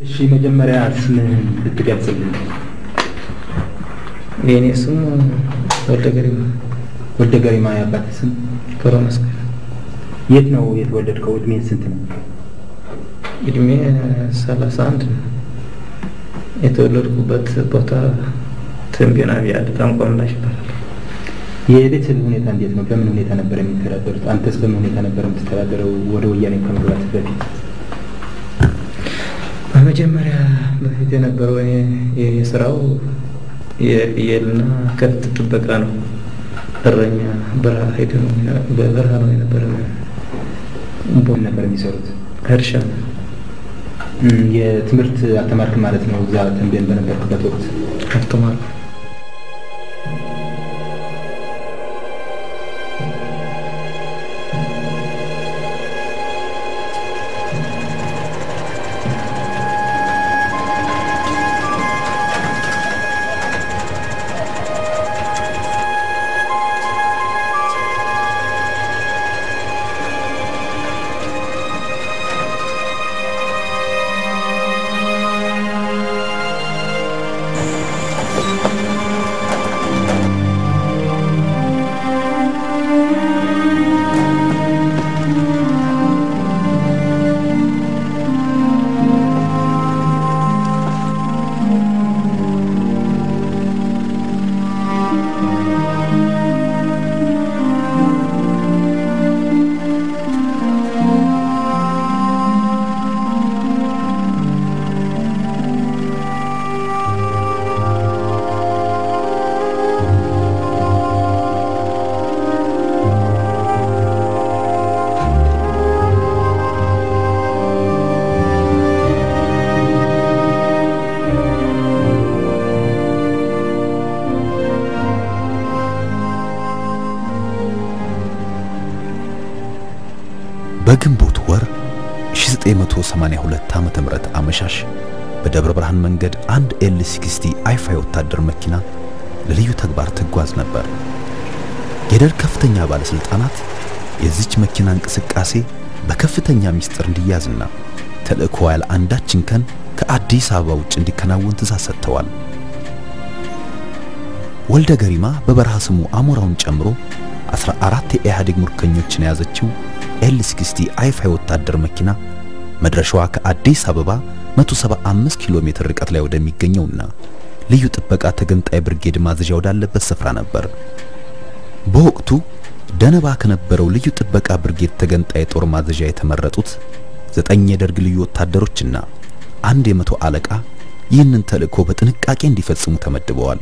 እሺ መጀመሪያ ስምህን ብትገልጽልን። የእኔ ስም ወልደ ገሪማ ወልደ ገሪማ የአባት ስም? ገብረ መስቀል። የት ነው የተወለድከው? እድሜን ስንት ነው? እድሜ ሰላሳ አንድ ነው። የተወለድኩበት ቦታ ትንቤና ቢያድ ጣምቋምላሽ ይባላል። የቤተሰብ ሁኔታ እንዴት ነው? በምን ሁኔታ ነበር የሚተዳደሩት? አንተስ በምን ሁኔታ ነበር የምትተዳደረው? ወደ ወያኔ ከመግባት በፊት በመጀመሪያ በፊት የነበረው እኔ የስራው የፍየልና ከብት ጥበቃ ነው። እረኛ በረሃ ሄደ ነው በበረሃ ነው የነበረ ምን ነበር የሚሰሩት? እርሻ ነው። የትምህርት አልተማርክ ማለት ነው? እዛ ተንቤን በነበርክበት ወቅት አልተማርኩ። በግንቦት ወር 1982 ዓመተ ምህረት አመሻሽ በደብረ ብርሃን መንገድ አንድ ኤል 60 አይፋ ወታደር መኪና ለልዩ ተግባር ትጓዝ ነበር። የደርግ ከፍተኛ ባለስልጣናት የዚች መኪና እንቅስቃሴ በከፍተኛ ምስጢር እንዲያዝና ተልእኮ ያለ አንዳች እንከን ከአዲስ አበባ ውጭ እንዲከናወን ትእዛዝ ሰጥተዋል። ወልደ ገሪማ በበረሃ ስሙ አሞራውን ጨምሮ 14 የኢህአዴግ ምርኮኞችን የያዘችው ኤል 60 አይፋ ወታደር መኪና መድረሻዋ ከአዲስ አበባ 175 ኪሎ ሜትር ርቀት ላይ ወደሚገኘውና ልዩ ጥበቃ ተገንጣይ ብርጌድ ማዘዣ ወዳለበት ስፍራ ነበር። በወቅቱ ደነባ ከነበረው ልዩ ጥበቃ ብርጌድ ተገንጣይ ጦር ማዘዣ የተመረጡት ዘጠኝ የደርግ ልዩ ወታደሮችና አንድ የመቶ አለቃ ይህንን ተልእኮ በጥንቃቄ እንዲፈጽሙ ተመድበዋል።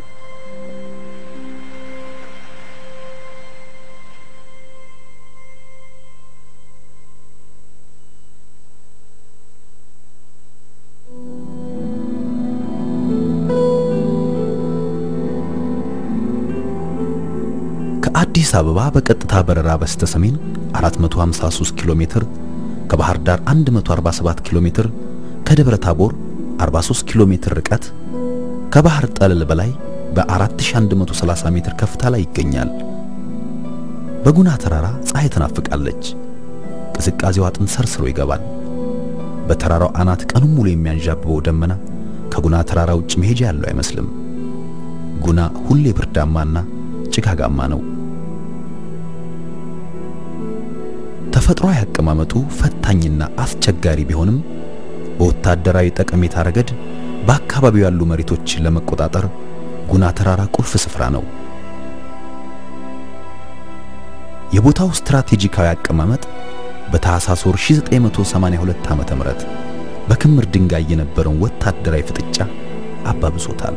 ከአዲስ አበባ በቀጥታ በረራ በስተ ሰሜን 453 ኪሎ ሜትር፣ ከባህር ዳር 147 ኪሎ ሜትር፣ ከደብረ ታቦር 43 ኪሎ ሜትር ርቀት፣ ከባህር ጠለል በላይ በ4130 ሜትር ከፍታ ላይ ይገኛል። በጉና ተራራ ፀሐይ ትናፍቃለች። ቅዝቃዜው አጥንት ሰርስሮ ይገባል። በተራራው አናት ቀኑን ሙሉ የሚያንዣብበው ደመና ከጉና ተራራ ውጭ መሄጃ ያለው አይመስልም። ጉና ሁሌ ብርዳማና ጭጋጋማ ነው። ተፈጥሯዊ አቀማመጡ ፈታኝና አስቸጋሪ ቢሆንም በወታደራዊ ጠቀሜታ ረገድ በአካባቢው ያሉ መሬቶችን ለመቆጣጠር ጉና ተራራ ቁልፍ ስፍራ ነው። የቦታው ስትራቴጂካዊ አቀማመጥ በታህሳስ ወር 1982 ዓመተ ምህረት በክምር ድንጋይ የነበረውን ወታደራዊ ፍጥጫ አባብሶታል።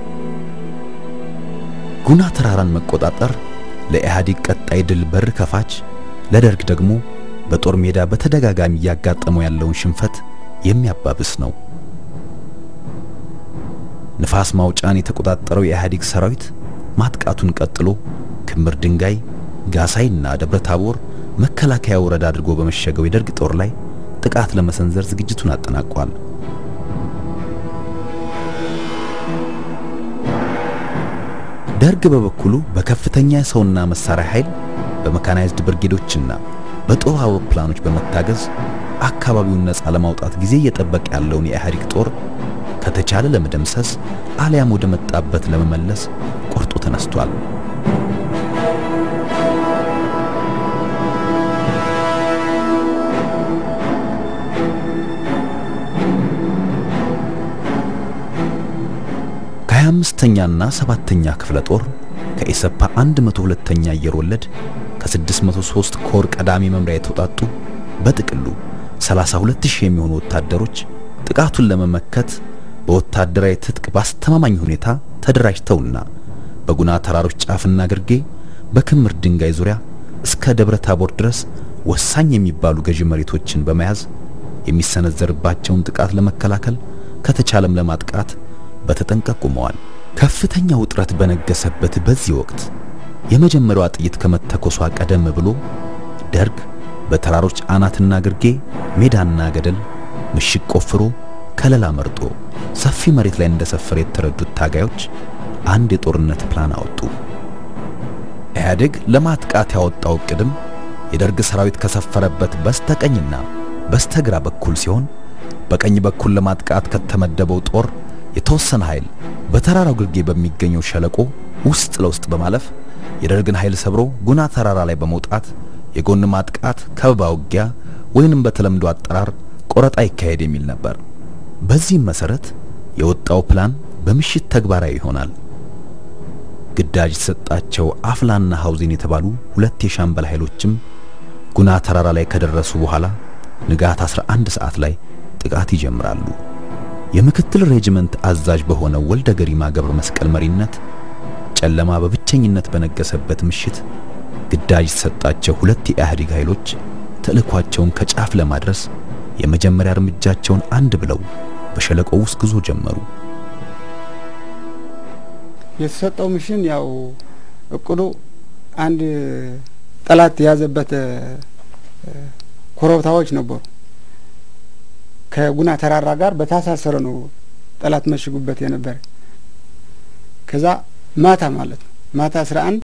ጉና ተራራን መቆጣጠር ለኢህአዴግ ቀጣይ ድል በር ከፋች፣ ለደርግ ደግሞ በጦር ሜዳ በተደጋጋሚ እያጋጠመው ያለውን ሽንፈት የሚያባብስ ነው። ንፋስ ማውጫን የተቆጣጠረው የኢህአዴግ ሰራዊት ማጥቃቱን ቀጥሎ ክምር ድንጋይ፣ ጋሳይና ደብረ ታቦር መከላከያ ወረዳ አድርጎ በመሸገው የደርግ ጦር ላይ ጥቃት ለመሰንዘር ዝግጅቱን አጠናቋል። ደርግ በበኩሉ በከፍተኛ የሰውና መሳሪያ ኃይል በመካናይዝድ ብርጌዶችና በጦር አውሮፕላኖች በመታገዝ አካባቢውን ነፃ ለማውጣት ጊዜ እየጠበቀ ያለውን የኢህአዴግ ጦር ከተቻለ ለመደምሰስ አሊያም ወደ መጣበት ለመመለስ ቆርጦ ተነስቷል። ከሀያ አምስተኛና ሰባተኛ ክፍለ ጦር ከኢሰፓ 102ኛ አየር ወለድ ከ603 ኮር ቀዳሚ መምሪያ የተውጣጡ በጥቅሉ 32000 የሚሆኑ ወታደሮች ጥቃቱን ለመመከት በወታደራዊ ትጥቅ በአስተማማኝ ሁኔታ ተደራጅተውና በጉና ተራሮች ጫፍና ግርጌ በክምር ድንጋይ ዙሪያ እስከ ደብረ ታቦር ድረስ ወሳኝ የሚባሉ ገዢ መሬቶችን በመያዝ የሚሰነዘርባቸውን ጥቃት ለመከላከል ከተቻለም ለማጥቃት በተጠንቀቅ ቆመዋል። ከፍተኛ ውጥረት በነገሰበት በዚህ ወቅት የመጀመሪያዋ ጥይት ከመተኮሷ ቀደም ብሎ ደርግ በተራሮች አናትና ግርጌ ሜዳና ገደል ምሽግ ቆፍሮ ከለላ መርጦ ሰፊ መሬት ላይ እንደሰፈረ የተረዱት ታጋዮች አንድ የጦርነት ፕላን አወጡ። ኢህአዴግ ለማጥቃት ያወጣው እቅድም የደርግ ሰራዊት ከሰፈረበት በስተቀኝና በስተግራ በኩል ሲሆን በቀኝ በኩል ለማጥቃት ከተመደበው ጦር የተወሰነ ኃይል በተራራው ግርጌ በሚገኘው ሸለቆ ውስጥ ለውስጥ በማለፍ የደርግን ኃይል ሰብሮ ጉና ተራራ ላይ በመውጣት የጎን ማጥቃት ከበባ ውጊያ ወይንም በተለምዶ አጠራር ቆረጣ ይካሄድ የሚል ነበር። በዚህም መሰረት የወጣው ፕላን በምሽት ተግባራዊ ይሆናል። ግዳጅ የተሰጣቸው አፍላና ሐውዜን የተባሉ ሁለት የሻምበል ኃይሎችም ጉና ተራራ ላይ ከደረሱ በኋላ ንጋት 11 ሰዓት ላይ ጥቃት ይጀምራሉ። የምክትል ሬጅመንት አዛዥ በሆነው ወልደ ገሪማ ገብረ መስቀል መሪነት ጨለማ በብቸኝነት በነገሰበት ምሽት ግዳጅ የተሰጣቸው ሁለት የኢህአዴግ ኃይሎች ተልእኳቸውን ከጫፍ ለማድረስ የመጀመሪያ እርምጃቸውን አንድ ብለው በሸለቆው ውስጥ ጉዞ ጀመሩ። የተሰጠው ሚሽን ያው እቅዱ አንድ ጠላት የያዘበት ኮረብታዎች ነበሩ። ከጉና ተራራ ጋር በታሳሰረ ነው ጠላት መሽጉበት የነበረ። ከዛ ማታ ማለት ነው ማታ አስራ አንድ